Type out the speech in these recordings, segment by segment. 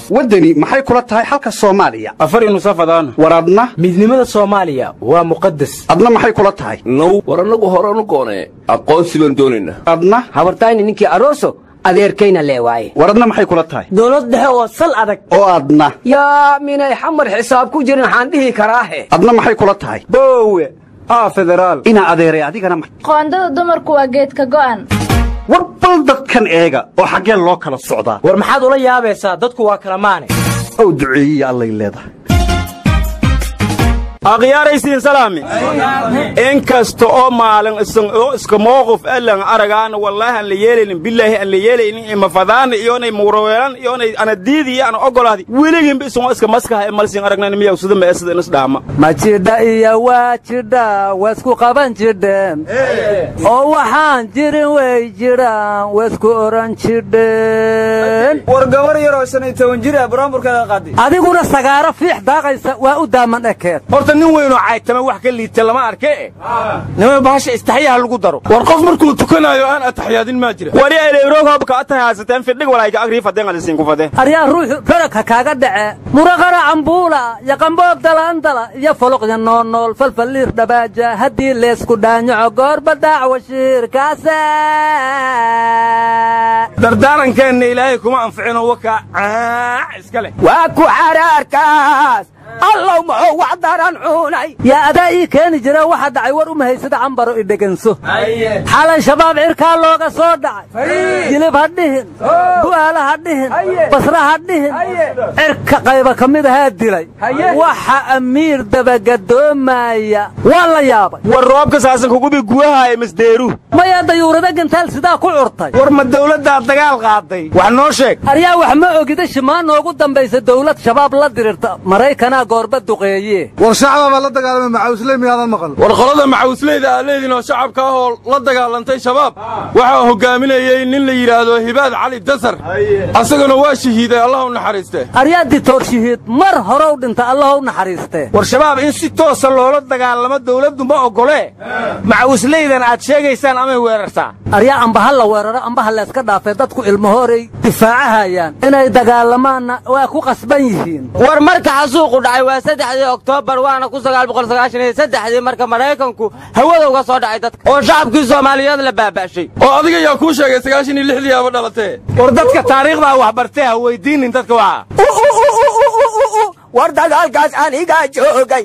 waddani maxay kula tahay xalka soomaaliya afari nusafadaan war adna midnimada soomaaliya waa muqadas adna maxay kula tahay now war annagu horanu goonee aqoonsi baan doonaynaa adna habartayni ninkii aroso adeerkayna lee waaye war adna maxay kula tahay dowlad dhexe oo sal adag oo adna yaa minay xamar xisaab ku jirin waxaan dhihi karaahe adna maxay kula tahay boowe aa federaal inaa adeeray adigana ma qoondada dumarku waa geedka go'an war bal dadkan eega oo xaggee loo kala socdaa war maxaad ula yaabaysaa dadku waa kala maane ow duceeyiya allay leedahay akhyaaraysiin salaami in kasta oo maalin isan oo iska mowqif allan aragaana wallaahi aan la yeelaynin bilaahi aan la yeelaynin imafadaana iyoonay muuraweelan iyoonay anadiidi iyo ana ogolaadi weliginba isagoo iska maskaha ee malsin aragnayn miyaw sida mee sida inis dhaama ma jidha iyo waa jidha waisku qaban jidheen oo waxaan jirin way jiraan waisku oran jidheen war gabar yaroo shan iyo toban jir ah buraanburkeeda qaadi adiguna sagaaro fiix daaqaysa waa u daaman ekeed horta nin weynoo caytama wax ka liita lama arke nima bahasha istaxyaha lagu daro war qof markuu tukanaayo aan ataxyaadin maa jira wali eleeroogobka atahaasateen fidhig walayka agrii fadeen alisiinku fade aryaa ruuxu raragka kaaga dhace muraqara cambuula iyo qamboob dalaandala iyo foloqya noonool falfalliir dhabaaja haddii leesku dhaanyaco goorba daacawa shiirkaase dardaarankeenna ilaahay kuma anficino wakaa caac iska leh waa ku xaraarkaas allow muxuu wax daran cunay yaa adaa ii keeni jira waxa dhacay war uma haysada cambaro idheganso xalay shabaab cirkaa looga soo dhacay jilib ha dhihin bu'aala ha dhihin basra ha dhihin cirka qayba ka mid ahaa dilay waxa amiir dabagadoomaya waa la yaabay war roobka saasan kugubi guwaha ee masdeeru mayaa dayuurada gantaal sidaa ku curtay war ma dawladdaa dagaal qaaday wax noo sheeg aryaa wax ma ogida shimaa noogu dambaysa dawlad shabaab la dirirta maraykanaa goorba duqeeye war shacaba baa la dagaalamay macawisley miyaadan maqal war qolada macawisleyda aa leediin oo shacabka ah oo la dagaalantay shabaab waxaa hogaaminayey nin la yidhaahdo hibaad cali dasar asaguna waa shahiiday allah u naxariiste aryaa ditoor shahiid mar horow dhinta allah u naxariistee war shabaab in si toosa loola dagaalamo dawladdu ma oggolee macawisleydan aad sheegaysaan amay weerartaa aryaa ambaha la weeraro ambaha layska dhaafay dadku ilmahooray difaacahayaan inay dagaalamaanna waa ku qasban yihiin war marka xasuuqu dhacay waa saddexdii oktoobar waana ku sagaal boqol sagaashan iyo saddexdii marka maraykanku hawada uga soo dhacay dadka oo shacabkii soomaaliyeed la baaba'shay oo adiga yaa kuu sheegay sagaashan iyo lixdii aaba dhalatee war dadka taariikhdaa wax bartee ha weydiinin dadka waxa war dagaalkaas anigaa joogay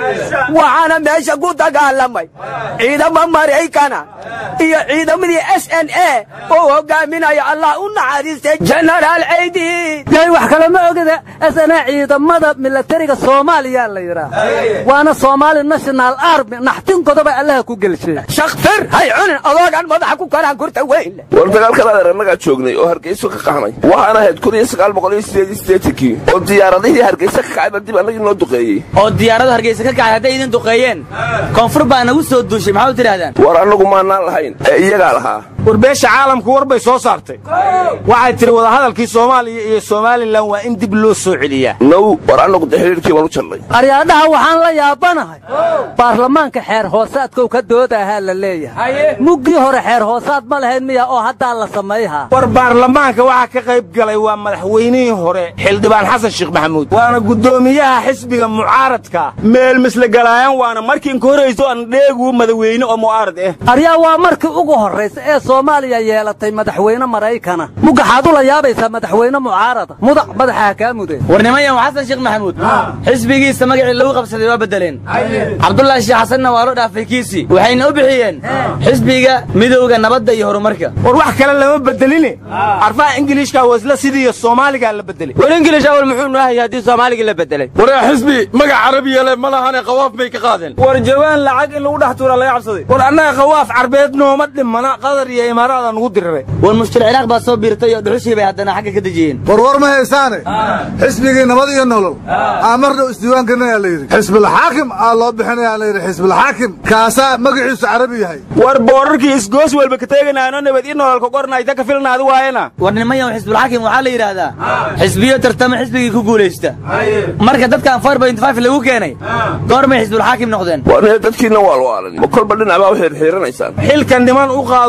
waxaana meesha ku dagaalamay ciidamo maraykana iyo ciidamadii s n a oo hogaaminaya allah u naxariistay jenaraal ceydiid yay wax kale ma ogida s n a ciidamada milatariga soomaaliya la yidhaah waana soomaali national army naxtinkoodaba allaha ku gelshay shakfir hay cunin adoogan madaxa ku karaan kurta weyn war dagaalkan adeer annagaa joognay oo hargeyso ka qaxnay waxaan ahayd kun iyo sagaal boqol iyo sideed iyo siddeetankii oo diyaaradihii hargeysa ka kacay baa dib annagii noo duqeeyey oo diyaaradu hargeysa ka kacay hadday idin duqeeyeen koonfur baa nagu soo duushay maxaa u tidhahdaan war annagu maannaan lahayn ee iyagaa lahaa war beesha caalamku war bay soo saartay waxay tidhi wadahadalkii soomaaliya iyo somalilan waa in dib loo soo celiyaa now war annagu dee xidhiirkii baan u jallay aryaadhaha waxaan la yaabanahay baarlamaanka xeer hoosaadkow ka doodahaa la leeyahay muggii hore xeer hoosaad ma lahayn miya oo haddaa la samayhaa war baarlamaanka waxaa ka qayb galay waa madaxweynihii hore xildhibaan xasan sheekh maxamuud waana guddoomiyaha xisbiga mucaaradka meel misle galaayaan waana markii inka horayso aan dheegu madaxweyne oo mucaarad ah aryaa waa markii ugu horraysa ee soomaaliya yeelatay madaxweyne maraykana mugaxaad u la yaabaysaa madaxweyne mucaarada mudac madaxaha kaa mudeen war nimanyan xasan sheekh maxamuud xisbigiisa magacii lagu qabsaday waa beddeleen cabdulaahi sheekh xasanna waa loo dhaafay kiisii waxayna u bixiyeen xisbiga midowga nabadda iyo horumarka war wax kale lama bedeline arfaha ingiliishka waa isla sidii soomaaligaa la bedelay war ingilish awal muxuu noohaya haddii soomaaligii la bedelay waree xisbi magac carabiya leh ma lahane qawaaf bay ka qaadeen war jawaan lacag in lagu dhex tuuraa laga cabsaday war annaga qawaaf carbeed nooma dhimana qatar iyo imaaraada nugu diriray war mushkil ciraaq baa soo biirtay oo dhuxushii bay haddana xagga ka dejiyeen war war ma haysaane xisbigii nabad iyo nolol aa mar dhow isdiiwaangelinayaa la yidhi xisbulxaakim aa loo bixinayaa la yidhi xisbulxaakim kaasaa magaciisu carabi yahay war boorarkii isgoos welba ka teeganaano nabad ii nololka qornayta ka filnaadi waayena war nimanyan xisbulxaakim waxaa la yidhaahdaa xisbiyo tartama xisbigii ku guulaysta marka dadkan four point five lagu keenay goormay xisbulxaakim noqdeen war nee dadkiinna waa lwaalan ma kolba dhinac baa u xirxiiranaysaan xilka niman u qaadoo bulsho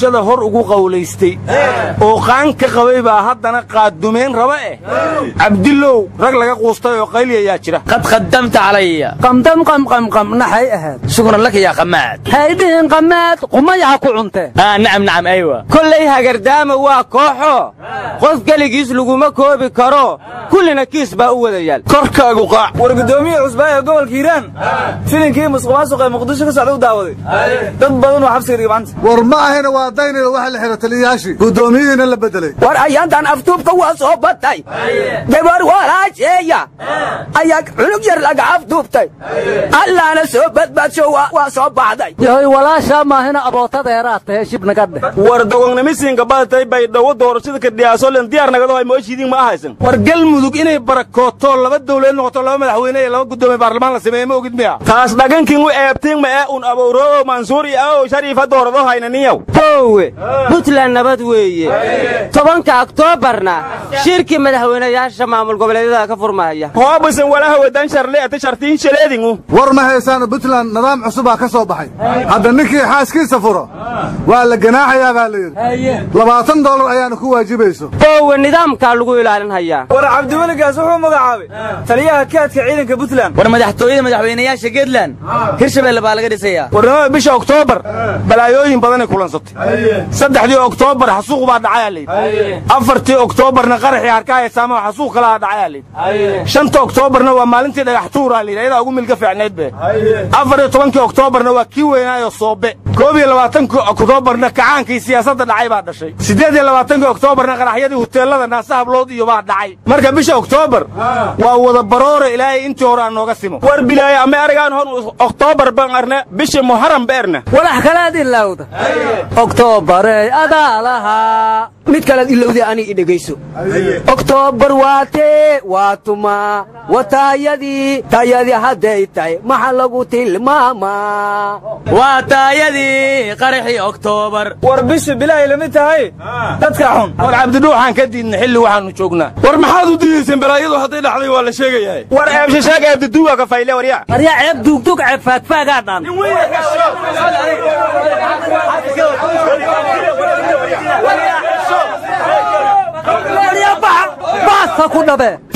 bulshada hor ugu qawlaystay oo qaan ka qabay baa haddana qaadumayn raba eh cabdilow rag laga quustay oo qayli ayaa jira qad qadamta calaya qamdam qamqamqam naxay ahayd shukran laka yaa qamaad haydhihin qamaad qumayaha ku cunte ah nacam nacam aywa kollay hagardaama waa kooxo qof keligiis laguma koobi karo kullina kiis baa u wada yaal korkaagu qaac war guddoomiye cusbaa ee gobolka hiiraan filinkii musuqmaasuq ee muqdisho ka socda u daawaday dad badan oo xabsiga dhigay maanta war ma ahayna waa daynayda waxa la xidha taliyayaashii guddoomiyihiina la bedelay war ayaantan aftuubka waa soo batay gabar walaasheeya ayaa cunug yar laga aftuubtay allaana soo badbaadsho waa soo baxday yahoy walaashaa maahina abootadeeraad tahe shib naga dheh war dogognimisiinka badatay bay dhowo doorashada ka dhiyaasolen diyaar nagado ay mooshidiin ma ahaysan war galmudug inay barakooto laba dawlad noqoto laba madaxweyne iyo laba guddoomiye baarlamaan la sameeye ma ogid miya taas dhagankin u eebtiin ma ee un abowroo mansuur iyo awow shariifa doorado haynaniyow boowe puntland nabad weeye tobanka oktoobarna shirkii madaxweynayaasha maamul goboleedyada ka furmahaya hoobisan walaha wadan sharle ata shartiin shaleedingu war ma haysaano puntland nidaam cusubaa ka soo baxay hadda ninkii xaaskiisa furo waa la ganaaxayaa baa la yidhi labaatan doolar ayaana ku waajibayso boowe nidaamkaa lagu ilaalin hayaa war cabdiweligaas wuxuu magacaabay taliyaha kaadka ciidanka puntland war madaxtooyada madaxweynayaasha geedland hirshabelle baa laga dhisayaa warnimada bisha oktoobar balaayooyin badanay kulansatay saddexdii oktoobar xasuuq baa dhacayaa layidhi afartii oktoobarna qaraxii harkaha heesaamaha xasuuq kalaha dhacayaa layidhi shanta oktoobarna waa maalintii dhagax tuuraa layidhi ayadaa ugu milka fiicnayd be afar iyo tobankii oktoobarna waa kii weynaayo soobe koob iyo labaatankii oktoobarna kacaankii siyaasadda dhacay baa dhashay siddeed iyo labaatankii oktoobarna qaraxyadii huteelada naasa hablood iyo baa dhacay marka bisha oktoobar waa wada baroora ilaahay intii hore aan nooga simo war bilaaye ama aragaan hon oktoobar ban arne bisha muharam beerna walax kalead ilowda oktoobarey adaa lahaa mid kalead ilowday ani i dhegayso oktoobar waatee waa tuma wataayadii taayadii hadday tahay maxa lagu tilmaamaa waa taayadii qaraxii oktoobar war bisha bilaahay lamid tahay dadka xun war cabdidhuuxaan ka diidna xilli waxaannu joognaa war maxaad u diidayseen balaayadu hadday dhacday waa la sheegayaa war eebshashaag eebdaduuga ka fayle warya waryaa ceeb duugdug ceeb faagfaagaa dhan baasa ku dhabe